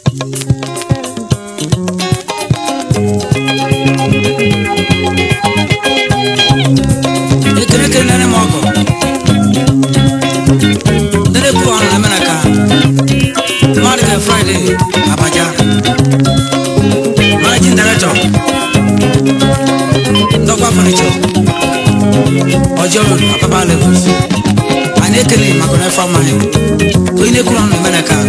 ekele kelere m ọgụ dere bụ ọrụ na ka mmadụ ka fraịde abaja managing director dọkwa furniture ọjọọ road apapa levels anyị ekele maka na efe amaghị onye na-ekwuru ọnụ na ka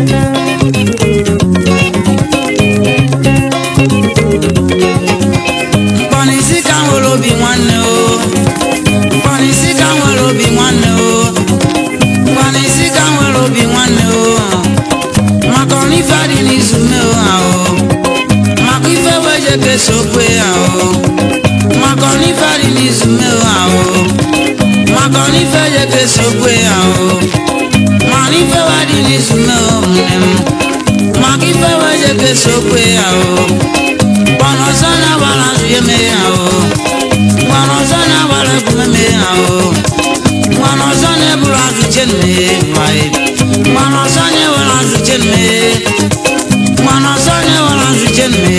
mkpanisi ka nwere obi nwanne o mkpanisi ka nwere obi nwanne o mkpanisi ka nwere obi nwanne o maka ọrụ ife adị n'izu mee o ha o maka ife wee je kesa okwe ya o maka ọrụ ife adị n'izu mee o ha o maka ọrụ ife je kesa okwe ya o mana ife wee dị n'izu mee o nne m maka ife wee je kesa okwe ya o gbọnọ ọzọ na-agbara azụ ya eme ya o gbọnọ ọzọ na-agbara ebume eme ya o gbọnọ ọzọ na-eburu azụ chenme nwanyị gbọnọ ọzọ na-ewere azụ chenme gbọnọ ọzọ na-ewere azụ chenme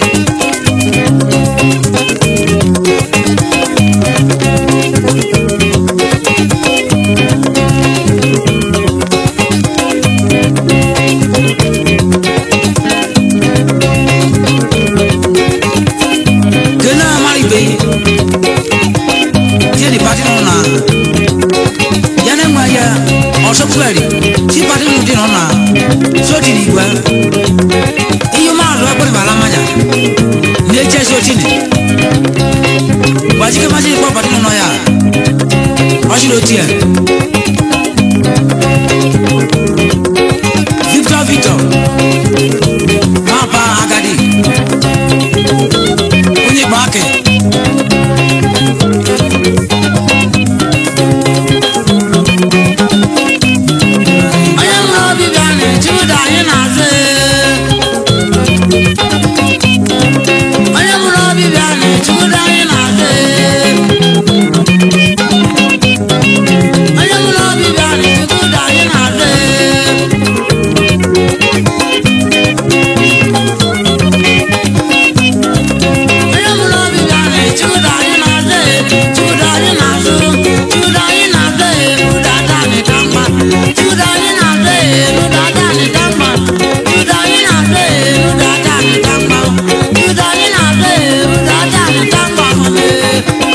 kene amara ibe tie di pati nọ na ya na-enwe ya ọsọpụgharị ti pati nụ dị nọ na soti n'igwe ihe maazụ ekpere bala mmanya na-eche soti ni gbajike maji ikpọ pati nọ ya ọchịrị otie victor victor mapa agadi onye igbo akị onye nwere obi bịa na-eji ụda anyị na-azụ onye nwere obi bịa na-eji ụda anyị na-azụ onye nwere obi bịa na-eji ụda anyị na-azụ onye mụrụ obi bịa na-eji ụda anyị na-azụ eji ụda anyị na-azụ ji ụda anyị na-azụ ụda adanị ka mma ji ụda anyị na-azụ ụda adanị ka mma ji ụda anyị na-azụ ụda adanị ka mma ji ụda anyị na-azụ ụda adanị ka mma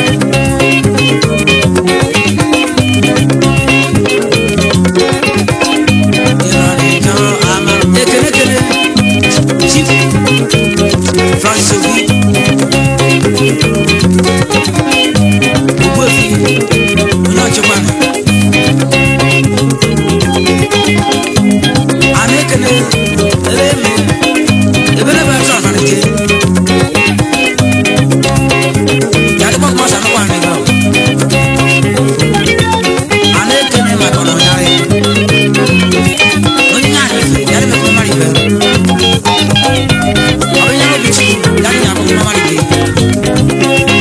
ekele ekele chief francis obi ogbuefi onye ọchịkwa a na-ekele ebe eme ebere ebe atụ abalị ya dịkwa kuma sa nụkwa anyị gaba a na-ekele maka ọnụ ya onye ya anyị ya dịkwa mmadụ ibe ọbịnya obi chukwu ya dị akụ mmadụ ibe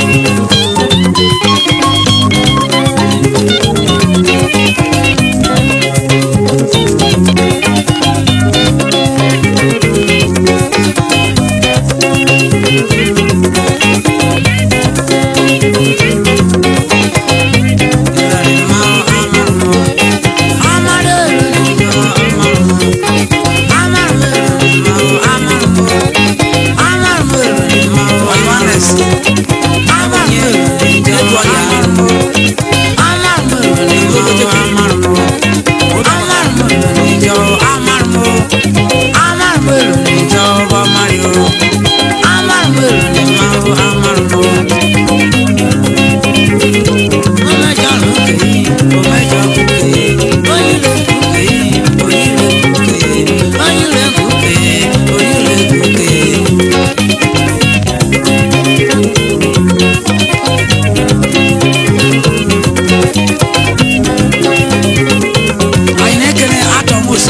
anyị na-ekele atọ mose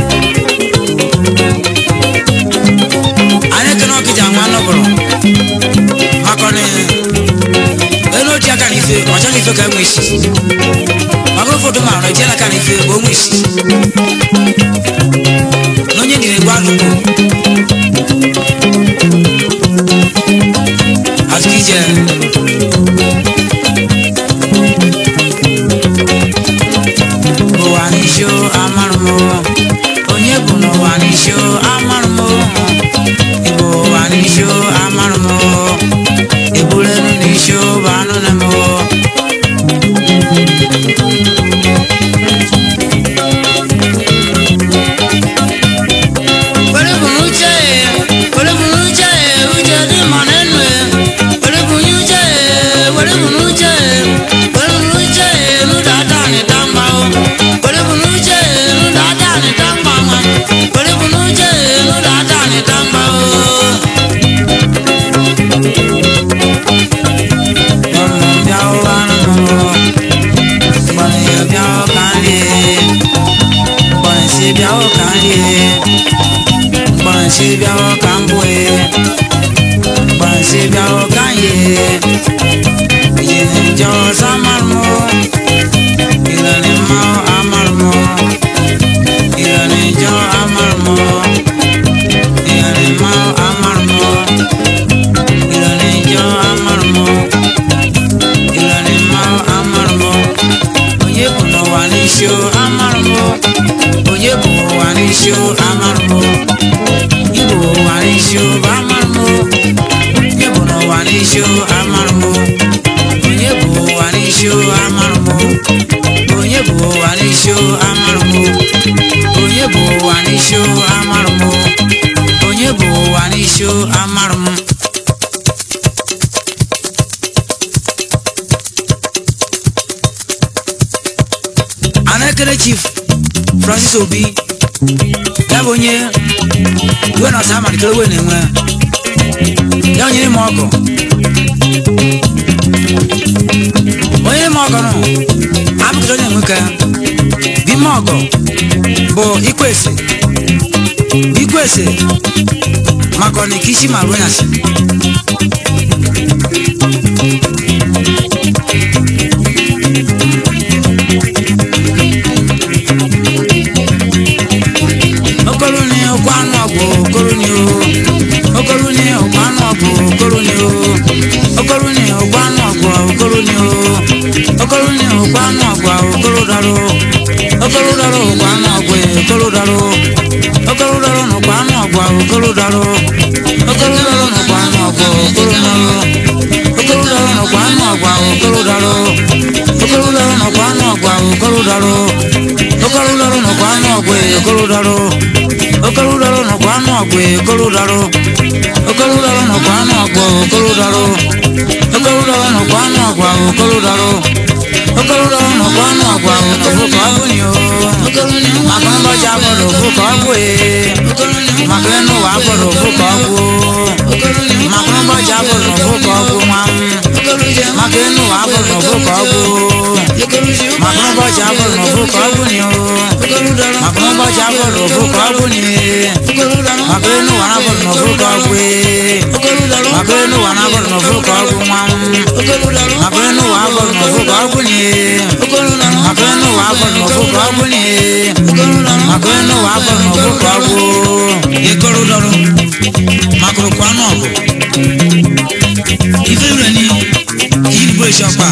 anyị ekele ọkịja nwa nọbụrụ maka na elu ochie aka na ife ọcha na ife ka enwe isi maka ọrụ foto ma ọrụ ejela ka na ife bụ onwe isi na onye nyere gwa alụkwu azụkije ụwa n'isho amarụ m onye bụ n'ụwa n'isho amarụ m igbo ụwa n'isho amarụ m ebulenu n'isho bụ anụ na m were bụ n'uche were bụ n'uche uche dị mma n'enu were bụ n'uche were bụ n'uche were bụ n'uche n'ụda ada n'ịta mma o were bụ n'uche n'ụda ada n'ịta mma nwa were bụ n'uche n'ụda ada n'ịta mma o ọmọ bịa ụwa nụrụ gbọrọ ya bịa ụka nri gbọrọ si bịa ụka nri gbansi bịawo ka m bue gbansi bịawo ka m ye yiri njọ ọzọ amarụmụ irani mma amarụmụ irani njọ amarụmụ irani mma amarụmụ irani njọ amarụmụ irani mma amarụmụ onye bụ n'ụwa n'isi o amarụmụ onye bụ ụwa n'isi o amarụmụ Igbo ụwa n'isi ụba amarụmụ onye bụ n'ụwa n'isi amarụmụ onye bụ ụwa n'isi amarụmụ onye bụ ụwa n'isi amarụmụ onye bụ ụwa n'isi amarụmụ onye bụ ụwa n'isi amarụmụ anekere chief francis obi ya bụ onye iwe na ọsa amalitere owe na-enwe ya onyere m ọgụ onye m ọgụ nụ abụkịta onye nwoke bime ọgụ bụ ikwese ikwese maka ọnịka isi ma ruo nyasị okoro ni ọkwa anụ ọgwụ okoro ni o okoro ni ọkwa anụ ọgwụ okoro ni o okoro ni ọkwa anụ ọgwụ okoro ni o okoro ni ọkwa anụ ọgwụ okoro daro okoro daro ọkwa anụ ọgwụ okoro daro okoro daro n'ọkwa anụ ọgwụ okoro daro okoro daro n'ọkwa anụ ọgwụ okoro daro okoro daro n'ọkwa anụ ọgwụ okoro daro okoro daro n'ọkwa anụ ọgwụ okoro daro okoro daro n'ọkwa anụ ọgwụ okoro daro okoro daro n'ọkwa anụ ọgwụ okoro daro okoro daro n'ọkwa anụ ọgwụ okoro daro okoro daro n'ọkwa anụ ọgwụ okoro daro okoro daro n'ọkwa anụ ọgwụ n'ofu ka ọ bụ ni o maka mbọchị afọrọ ofu ka ọ bụ ee maka enu ụwa afọrọ ofu ka ọ bụ maka mbọchị afọrọ ofu ka ọ bụ nwa m maka enu ụwa afọrọ ofu ka ọ bụ maka ụbọchị afọrọ n'ofu ka ọ bụ ni o maka ụbọchị afọrọ ofu ka ọ bụ ni maka enu ụwa afọrọ n'ofu ka ọ bụ ee maka enu ụwa afọrọ n'ofu ka ọ bụ nwa m maka enu ụwa afọrọ n'ofu ka ọ bụ ni maka enu ụwa afọrọ n'ofu ka ọ bụ ni maka enu ụwa afọrọ n'ofu ka ọ bụ ekoro dọrọ maka ụkwa anụ ọgụ ife rẹ ni yìí bó ìṣọpá.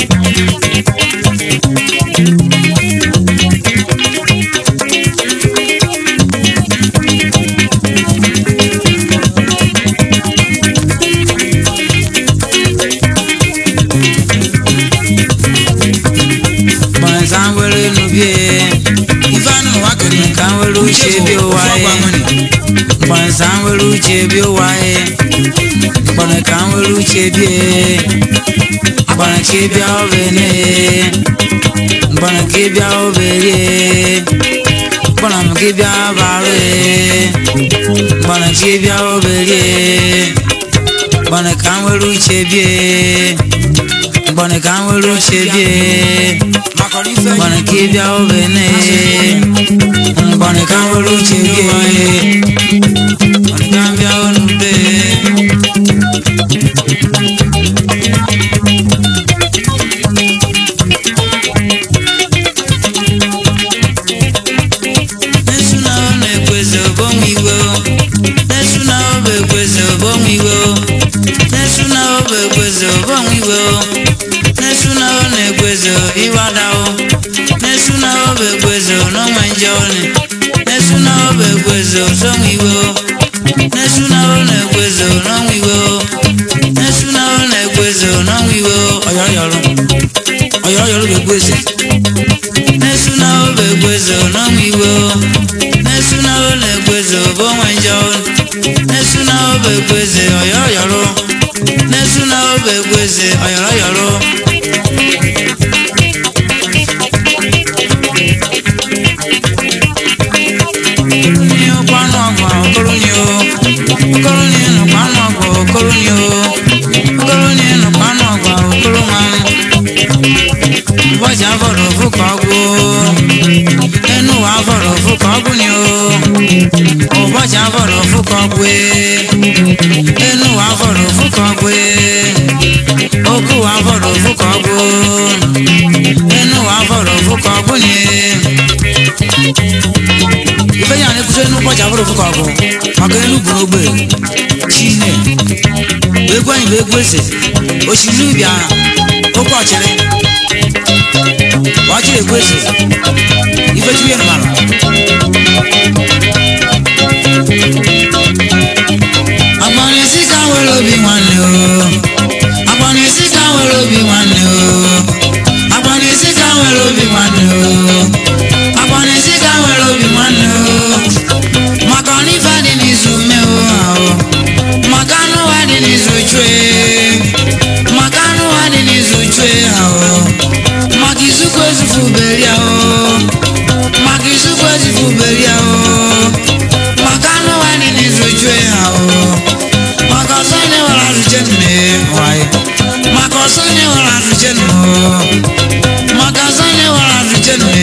Bọ̀nsá ń wẹ́rẹ́ nu bí e. Ifá nù wá kìnnì kan wẹ́rẹ́ uche bí ó wáyé. Bọ̀nsá ń wẹ́rẹ́ uche bí ó wáyé. Bọ̀nà kan wẹ́rẹ́ uche bí e. Bọ̀nà kí bíá ó bẹ̀ ní e. Bọ̀nà kí bíá ó bẹ̀ rí e. Bọ̀nà mú kí bíá bá rí e. Bọ̀nà kí bíá ó bẹ̀ rí e. Bọ̀nà kan wẹ́rẹ́ uche bí e. Bọ̀nà kan wẹ́rẹ́ uche bí e. Bọ̀nà kí bíá ó bẹ̀ ní e. Bọ̀nà kan wẹ́rẹ́ uche bí e. Bọ̀nà kan bíá ó nù dé. egwezo iwadawo n'esu na obe egwezo n'onwe nje one n'esu na obe egwezo sonwe iwe o n'esu na o na-egwezo n'onwe iwe o n'esu na o na-egwezo n'onwe iwe o ọyọyọrụ ọyọyọrụ ga-egweze n'esu na obe egwezo n'onwe iwe o n'esu na o na-egwezo bụ onwe nje one n'esu na obe egweze ọyọyọrụ n'esu na obe egweze ọyọrọyọrụ ní ọpánú ọgbà okoro ni o okoro ni ẹnu pánú ọgbà okoro ni o okoro ni ẹnu pánú ọgbà okoro máa bọ́jà fọ̀rọ̀ fúkọ̀ gbó ẹnu wà fọ̀rọ̀ fúkọ̀ gbó ni o ọbọ̀jà fọ̀rọ̀ fúkọ̀ gbé ẹnu wà fọ̀rọ̀ fúkọ̀ gbé okú wà fọ̀rọ̀ fúkọ̀ gbó ẹnu wà fọ̀rọ̀ fúkọ̀ gbó ni ife ya na-ekwusi enu ụbọchị abụrụ fụka ọgụ maka elu buru ogbe chine egwu anyị bụ egwu ese osimiri bịa oke ọchịrị ọchịrị egwu ese ife chukwu ya nụmara agbanisi ka nwere obi nwanne o agbanisi ka nwere obi nwanne o agbanisi ka nwere obi nwanne o agbanisi ka nwere obi nwanne o maka ọnụ ife dị n'izu mmeo ahụ maka anụ ụwa dị n'izu chue maka anụ ụwa dị n'izu chue ahụ maka izuku ezufu beri ahụ maka izuku ezufu beri ahụ maka anụ ụwa dị n'izu chue ahụ maka ọsọ onye nwere azụche nne nwanyị maka ọsọ onye nwere azụche nne maka ọsọ onye nwere azụche nne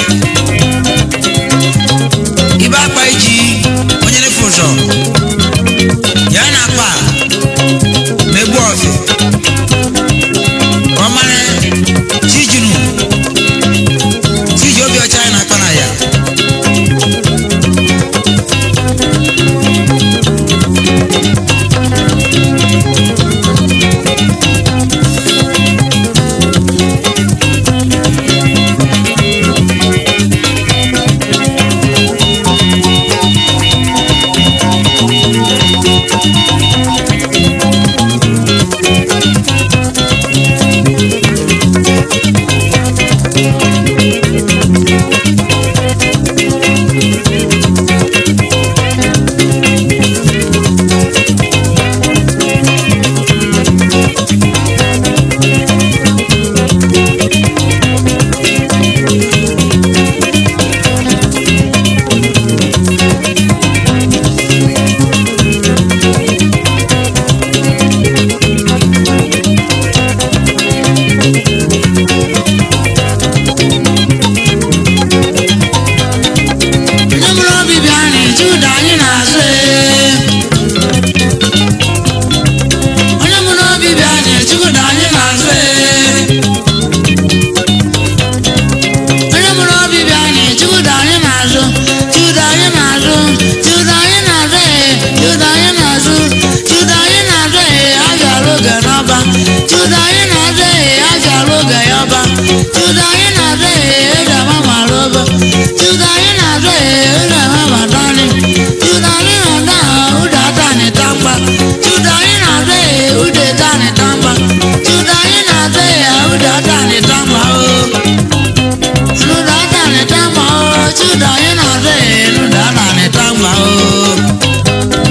ibe akpa iji onye nefu ụzọ ya na akpa megbu ọfị ka ọ mara chijunu chiji obi ọcha ya na akpa na ya onye mụrụ obi bịa na-eji ụda anyị na-azụ ee. onye mụrụ obi bịa na-eji ụda anyị na-azụ ee. onye mụrụ obi bịa na-eji ụda anyị na-azụ ji ụda anyị na-azụ ji ụda anyị na-azụ ee. ji ụda anyị na-azụ ji ụda anyị na-azụ ee. a ga-alụ oge n'ọba ji ụda anyị na-azụ ee. a ga-alụ oge ya ọba ji ụda anyị na-azụ ee. eji ama mara ọba ji ụda anyị na-azụ ee. eji ama mara ọnị ji ụda anyị na-azụ aha ụda ata anyị ta mgba ji ụda anyị na-azụ ee. ụda ete anyị ta mgba ji ụda anyị na-azụ ee. ụda ata anyị ta mgba oo Nuda ata ni tamba o, chuda ina ze, nuda ata ni tamba o.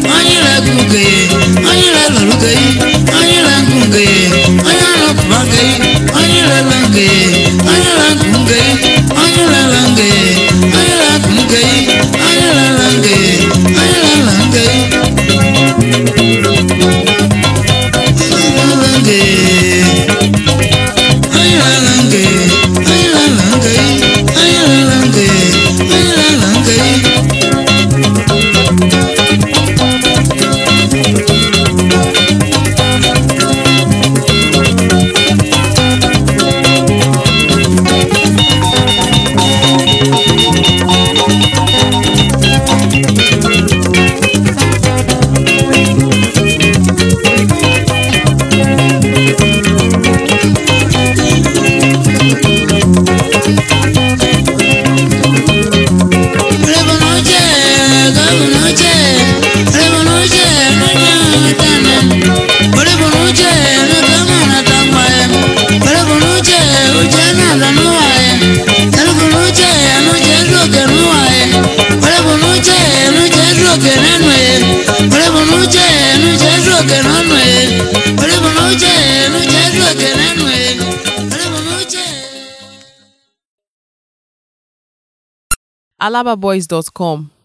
onye ire kuke onye ire lọruke onye ire nkuke onye arụpụake onye ire lanke onye ire nkuke onye ire lanke onye ire kuke onye ire lanke onye ire lanke onye ire lanke onye ire lanke onye ire lanke onye ire lanke onye ire lanke Rebonoche, gabonoche, rebonoche, noña tanen. Rebonoche, no gamana tangwae. Rebonoche, ujana danuae. Rebonoche, no jesu que nuae. Rebonoche, no jesu que nenue. Rebonoche, no jesu que nenue. Rebonoche, no jesu que nenue. Rebonoche. alababoys.com